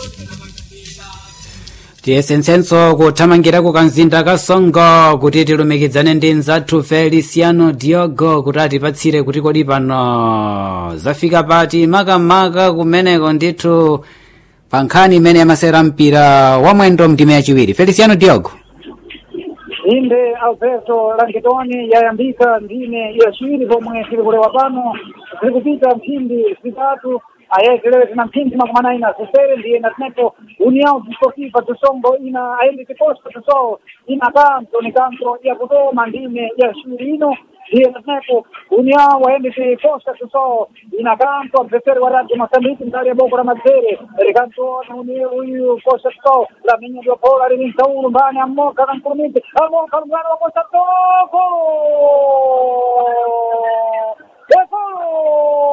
tiyesetsenso kuthamangirako kamzinda kasongo kuti tilumikizane ndi mzathu feliciano diogo kuti atipatsire kuti kodi pano zafika pati makamaka kumeneko ndithu pa nkhani imene yamasera mpira wa mwendo mndime yachiwiri feliciano diogo inde alberto lankitoni yayambika ndime yaciwiri pomwe tili kulewa pano ziri kupita mphindi zitatu ayekelewe tina mphindi makumi anayi na zisere ndiye natinepo união desportiva tusongo ina ayendi tiposto tusowo ina kanto ni kanto yakutoma ndime yaciwiri ino ndiye natinepo união wayendi tiposta tusowo ina kanto adversário wa radio moçambique ndali ya boko la madzere rikantona uni uyu posta tusowo laminya diopola lili msaulu mbani amoka kankulumiti amoka lumwana wa posta toko